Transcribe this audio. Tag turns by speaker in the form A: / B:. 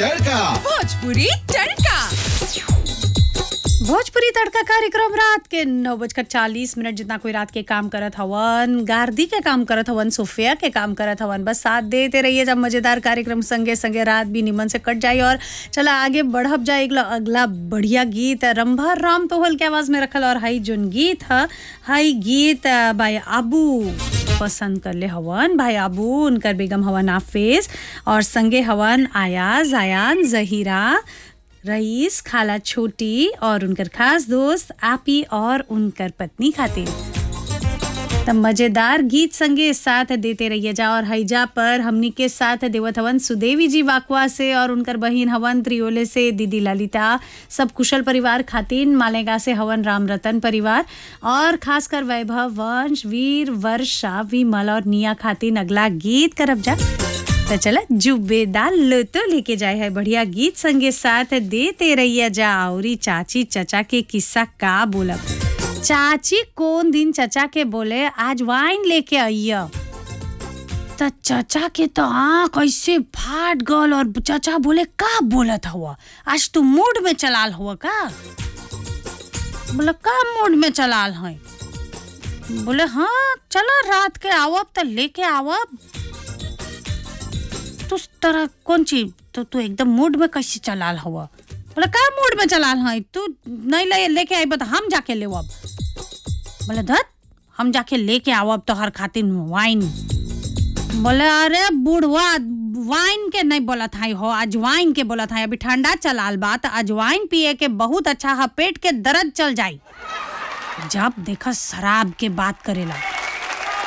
A: तड़का
B: भोजपुरी तड़का
C: भोजपुरी तड़का कार्यक्रम रात के नौ बजकर चालीस मिनट जितना कोई रात के काम करत हवन गार्दी के काम करत हवन सोफिया के काम करत हवन बस साथ देते रहिए जब मजेदार कार्यक्रम संगे संगे रात भी निमन से कट जाए और चला आगे बढ़ब जाए अगला अगला बढ़िया गीत रंभा राम तोहल के आवाज में रखल और हाई जोन गीत ह हाई गीत अ, भाई आबू पसंद कर ले हवन भाई आबू उनकर बेगम हवन आफिज और संगे हवन आयाज आयान जहीरा रईस खाला छोटी और उनकर खास दोस्त आपी और उनकर पत्नी खातिर त मजेदार गीत संगे साथ देते रहिए जा और हैजा पर हमनी के साथ देवत हवन सुदेवी जी वाकवा से और उनकर बहिन हवन त्रियोले से दीदी ललिता सब कुशल परिवार खातिन मालेगा से हवन राम रतन परिवार और खासकर वैभव वंश वीर वर्षा विमल और निया खातिन अगला गीत करब जा तो चला जुब्बेदार लो तो लेके जाए है बढ़िया गीत संगे साथ देते रहिए जा औरी चाची चचा के किस्सा का बोलब चाची कौन दिन चचा के बोले आज वाइन लेके आइय त चचा के तो आँख ऐसे फाट गल और चचा बोले का बोलत हुआ आज तू मूड में चलाल हुआ का बोले का मूड में चलाल है बोले हाँ चला रात के आवब त लेके आवब तू तरह कौन चीज तो तू एकदम मूड में कैसे चलाल हुआ बोले का मूड में चलाल है तू नहीं ले लेके आई तो हम जाके ले अब बोले धत हम जाके लेके आवब तो हर खातिर वाइन बोले अरे बुढ़वा वाइन के नहीं बोला था हो अजवाइन के बोला था अभी ठंडा चलाल बा तो अजवाइन पिए के बहुत अच्छा है पेट के दर्द चल जाई जब देखा शराब के बात करेला